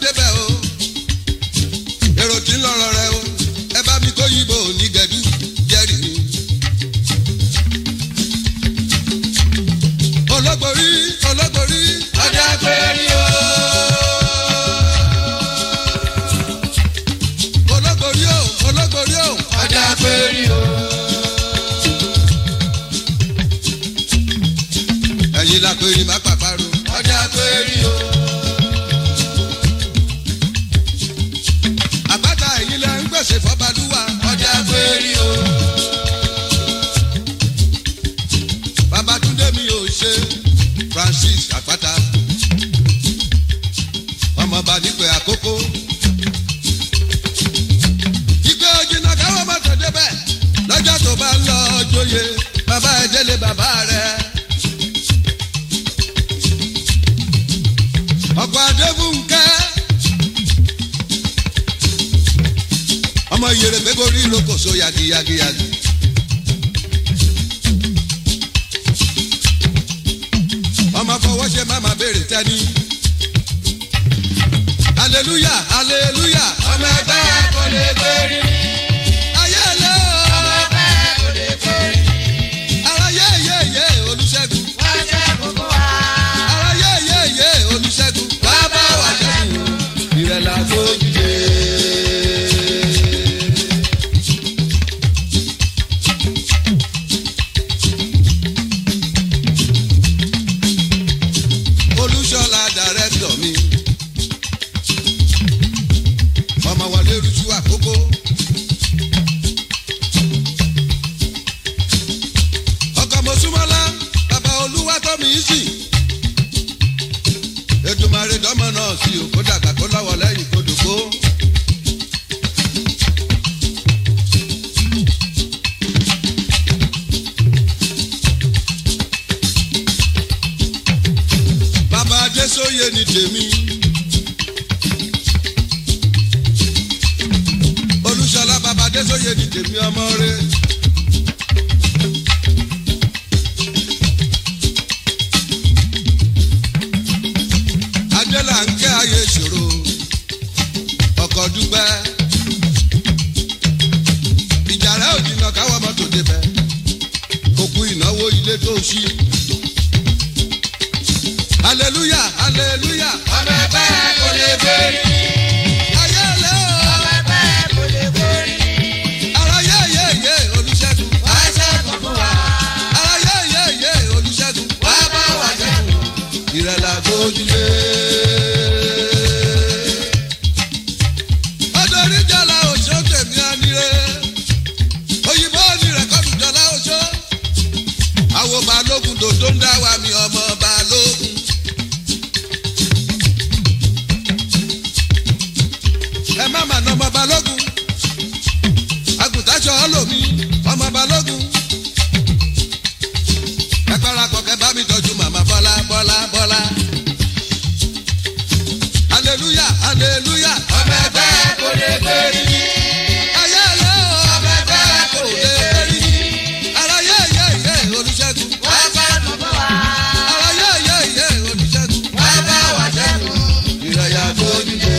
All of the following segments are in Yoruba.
débẹ̀ o èrò tí ń lọ́rọ̀ rẹ o ẹ bá mi kó yìnbó ní gẹ̀dú jẹ́rìí mi. olóborí olóborí ọjà péré o. olóborí o olóborí o ọjà péré o. ẹ̀yin la pèrè má pàparò ọjà péré o. àpáta ẹ̀yin lẹ ń gbèsè fọ́balúwa ọjà péré o. babatunde mi ò ṣe francis àpáta ọmọọba nípe àkókò ìgbé ojìnà káwọn má tó débẹ̀ lọ́jọ́ tó bá ń lọ joyè bàbá ẹ̀ délé bàbá rẹ̀. ọkọ̀ adébúnkẹ́ ọmọ yèrè gbégorí lókòso yagiyagiyagi. ọmọ fọwọ́ ṣe má má béèrè tẹ́ni. hallelujah hallelujah ọmọ ẹgbẹ́ kò lè péré. ayé lé ọmọ o ẹgbẹ́ kò lè péré. ara yé yé yé olùṣègùn wọ́n jẹ́ gbogbo wa. ara yé yé yé olùṣègùn wá bá wà ṣẹ́gun ìrẹ̀lẹ̀ àgbójúde. olùṣọ́lá dàrẹ́tọ̀ mi ọmọ wọlé rújú àkókò. ọkọ mọ̀súmọ́lá bàbá olúwa tó mi sí. ètùmọ̀rẹ́ dọ́mọ náà sí o kó dàgbà kó lọ́wọ́ lẹ́yìn kó dògbò. bàbá adésóye ni tèmi. olùṣọlá bàbá adésóye ni tèmi ọmọ rẹ. adélà ń kẹ́ ayé ìṣòro ọkọ̀ dúpẹ́. ìjà rẹ̀ ò jìnnà káwọ́ mọ́tò débẹ̀ òkú ìnáwó ilé tó ṣí. hallelujah hallelujah ọmọ ẹgbẹ́ kò lè péré. ayé lé o ọmọ ẹgbẹ́ kò lè péré. ara yé yé yé olùṣègùn wọ́n jẹ́ gbogbo wa. ara yé yé yé olùṣègùn wá bá wà ṣẹ́gun. ìrẹ̀lẹ̀ àgbójúlé. ọdọọrí jọlá òṣó tèmi àníré òyìnbó ní rẹ̀kọ́dù jọlá òṣó àwo balógun dòdó ń dá wa mi ọmọ balógun. ẹ má mà nà ọmọ balógun àgùntàṣọ ọlọ́mi ọmọ balógun ẹ parapọ̀ kẹ bá mi tọ́jú màmá bọ́lá bọ́lá bọ́lá. hallelujah hallelujah. ọmọ ẹgbẹ́ kò lè péré. ayé lé o. ọmọ ẹgbẹ́ kò lè péré. ara yé yé yé olùṣègùn. wọ́n jẹ́ gbogbo wa. ara yé yé yé olùṣègùn. wá bá wà ṣẹ́gun. ìrẹ̀yà tó dìde.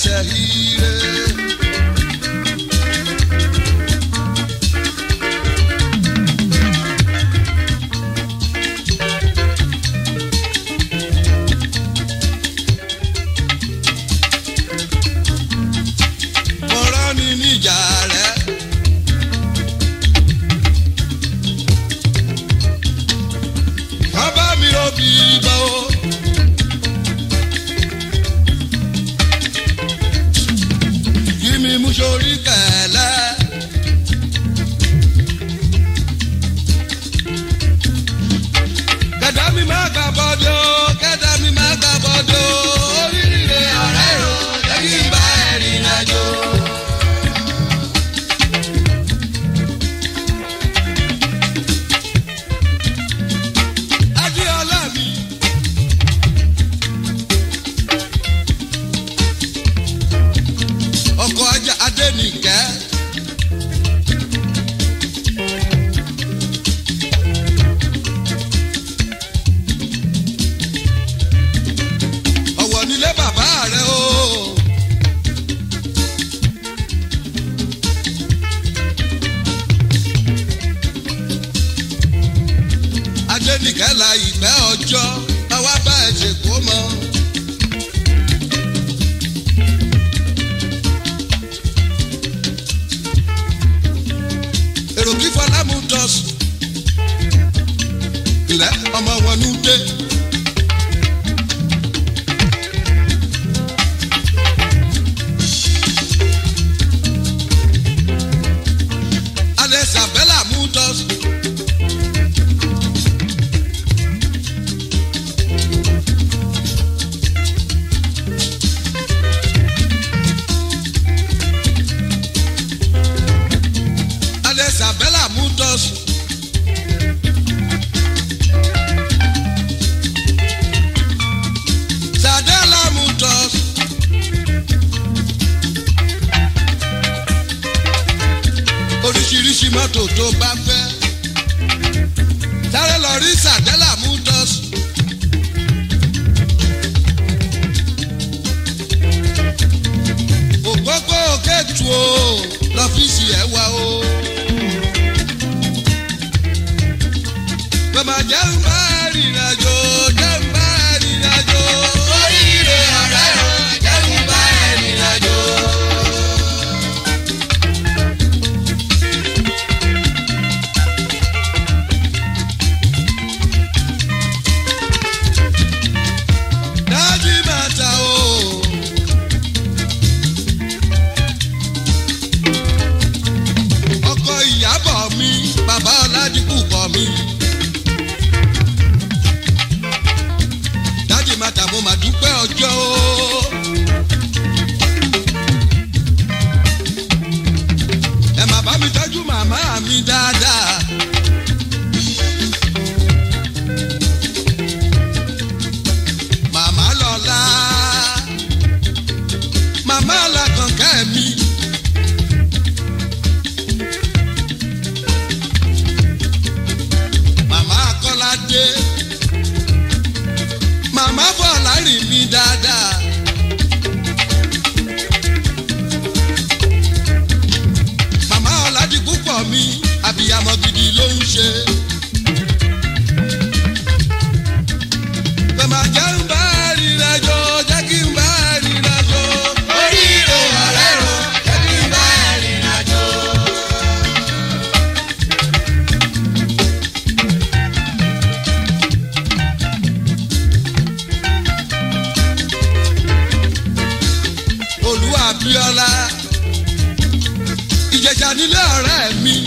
ẹsẹ̀ ire. ọ̀rọ̀ ni níjà rẹ̀. bàbá mi ò bí bọ́ o. kí mi mú sórí kẹ̀lẹ́. kẹ̀dá mi má gbà bọ́dọ̀ kẹ̀dá mi má gbà bọ́dọ̀ oríire ọ̀rẹ́ o jẹ́ kí n bá ẹ̀rìn àjò. Adéọlá mi. Ọkọ̀ ajá Adénìkẹ́. Ọ̀wọ̀ nílé bàbá rẹ̀ o. Adénìkẹ́ la ìgbẹ́ ọjọ́ àwa bá ẹ̀ ṣe kó mọ́. èrò kí fọlámù dọ̀sù ilẹ̀ ọmọ wọn ní dé. alẹ́ sàbẹ́là mú dọ̀sù. alẹ́ sàbẹ́là mú dọ̀sù. sàdẹ́là mú dọ̀sù. oríṣiríṣi mọ́tò tó bá fẹ́. sáré lọ rí sàdẹ́là mú dọ̀sù. òpópó kẹ́tù o lọ́fíìsì ẹ̀ wá o. Bàbá jẹ́ ń bá rìnrìnàjò jẹ́ ń bá rìnrìnàjò. Oríire ọ̀rẹ́ o, jẹ́ kí n bá ẹ rìnrìnàjò. Dájú bàtà o. Ọkọ ìyàbọ̀ mi, bàbá Ọládìkù bọ̀ mi. Dájú bàtà mo mà dúpẹ́ ọjọ́ o. Ẹ má bá mi tọ́jú màmá mi dáadáa. Màmá lọ́la, màmá làkànkẹ́ mi. Màmá Kọ́ládé, màmá Bọ̀lárìn mi dáadáa. Màmá Ọ̀làdìpúpọ̀ mi, àbíyamọ gidi ló ń ṣe. Bàmà jẹ́ ń bá rìnrìnàjò, jẹ́ kí n bá rìnrìnàjò. Oríire ọ̀rẹ́ o, jẹ́ kí n bá ẹ rìnrìnàjò. Olúwa Abíọ́lá. Ìjẹ̀jà nílé ọ̀rẹ́ mi.